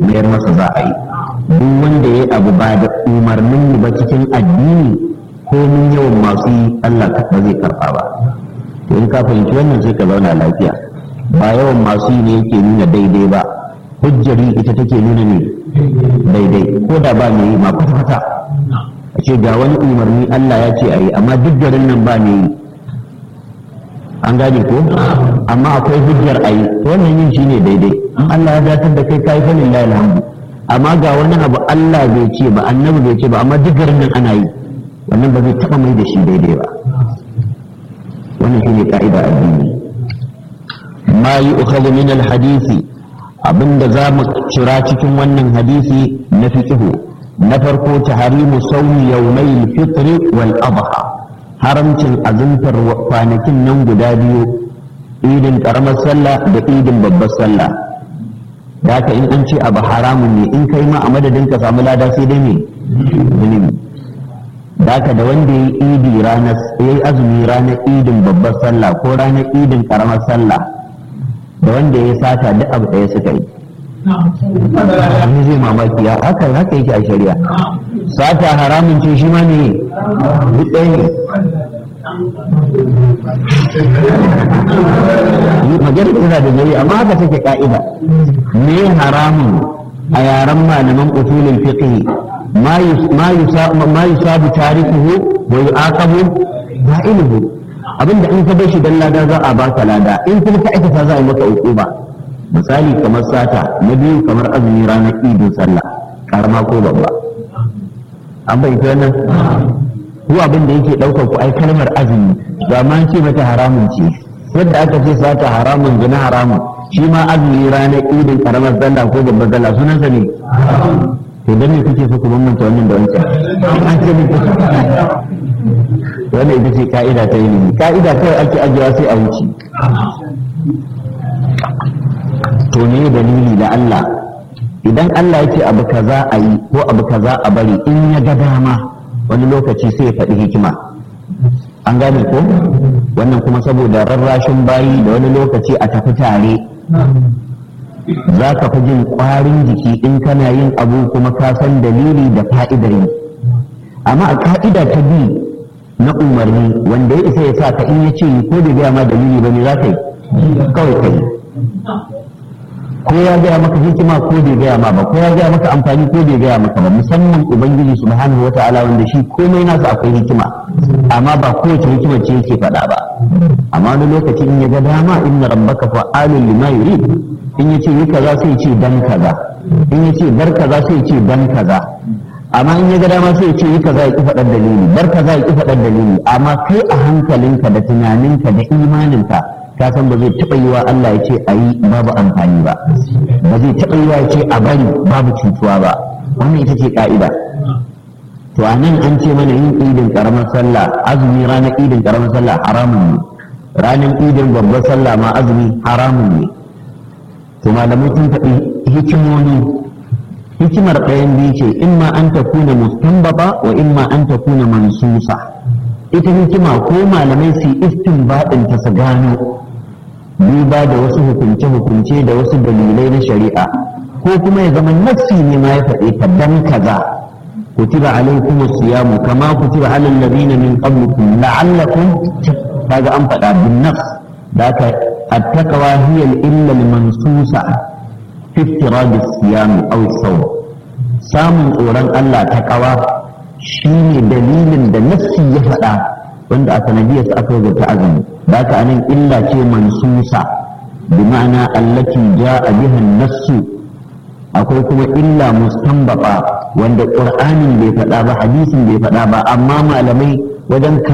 mayar masa za a yi duk wanda ya abu ba da umarnin mu ba cikin addini ko mun yawan masu yi Allah ba zai karɓa ba to in ka fahimci wannan sai ka zauna lafiya ba yawan masu yi ne yake nuna daidai ba hujjari ita take nuna ne daidai ko da ba mai yi ma kwata-kwata a ce ga wani umarni Allah ya ce a yi amma duk garin nan ba mai yi an gane ko amma akwai hujjar a yi to wannan yin shi ne daidai in Allah ya datar da kai ka yi fannin lahi alhamdu amma ga wani abu Allah bai ce ba annabi bai ce ba amma duk garin nan ana yi wannan ba zai taɓa mai da shi daidai ba wannan shi ne ka'ida addini ma yi ukhadhu min al-hadisi abinda za mu cira cikin wannan hadisi na fiqhu na farko taharimu sawmi yawmai fitr wal adha haramcin azumtar kwanakin nan guda biyu idin karamar sallah da idin babbar sallah da haka in an ce abu haramun ne in kai ma a madadin ka samu lada sai dai ne zunubi da haka da wanda ya yi idi ranar ya yi azumi ranar idin babbar sallah ko ranar idin karamar sallah da wanda ya sata duk abu ɗaya suka yi Wani zai mamaki ya haka haka yake a shari'a sata haramun ce shi ma ne duk ɗaya ne magana tana da jari amma haka take ka'ida me haramun a yaren malaman usulul fiqh ma yusabu tarikuhu wa yu'aqabu fa'iluhu abinda in ka bar shi dan lada za a baka lada in kuma ka aikata za a yi maka uquba misali kamar sata na biyu kamar azumi ranar idin sallah karama ko babba an bai wannan ko abin da yake ɗaukar ku ai kalmar azumi ba ma ce mata haramun ce yadda aka ce sata haramun gina haramun shi ma azumi ranar idin karamar sallah ko babbar sallah sunansa ne to dan me kuke so ku bambanta wannan da wancan an ce ne wannan ita ce ka'ida ta ilimi ka'ida kawai ake ajiyewa sai a wuce to ne dalili da Allah idan Allah ya ce abu kaza a yi ko abu kaza a bari in ya ga dama wani lokaci sai ya faɗi hikima an gane ko wannan kuma saboda rarrashin bayi da wani lokaci a tafi tare za ka fi jin ƙwarin jiki in kana yin abu kuma ka san dalili da fa'idar yi amma a ka'ida ta bi na umarni wanda ya isa ya sa ka in ya ce ko da gaya ma dalili ba ne za ka yi kawai ka yi ko ya gaya maka hikima ko bai gaya ma ba ko ya gaya maka amfani ko bai gaya maka ba musamman ubangiji subhanahu wata'ala wanda shi komai nasa akwai hikima amma ba kowace hikima ce yake faɗa ba amma wani lokaci in ya ga dama inna rabbaka fa'alun lima yurid in ya ce yi kaza sai ce dan kaza in ya ce bar kaza sai ce dan kaza amma in ya ga dama sai ce yi kaza ya ki faɗar dalili bar kaza ya ki faɗar dalili amma kai a hankalinka da tunaninka da imaninka ka san ba zai taɓa yi wa Allah ya ce a yi babu amfani ba ba zai taɓa yi wa ya ce a bari babu cutuwa ba wannan ita ce ka'ida to a nan an ce mana yin idin karamar sallah azumi ranar idin karamar sallah haramun ne ranar idin babbar sallah ma azumi haramun ne to malamai sun faɗi hikimomi hikimar ɗayan biyu ce imma an ta kuna mustanbaba wa imma an ta kuna mansusa ita hikima ko malamai su yi istinbadin ta su gano duba da wasu hukunce-hukunce da wasu dalilai na shari'a ko kuma ya zama nafsi ne ma ya faɗe ta dan kaza kutiba alaikum siyamu kama kutiba alal ladina min qablikum la'allakum kaga an faɗa bin nafs da ka attaqwa hiya illa al-mansusa fi iftirad as-siyam aw as samun tsoron Allah ta kawa shine dalilin da nafsi ya faɗa wanda a sanadiyar sa aka rubuta azumi da ka anan illa ce mansusa bi ma'ana allati ja'a biha an-nassu akwai kuma illa mustanbata wanda qur'anin bai faɗa ba hadisin bai faɗa ba amma malamai wajen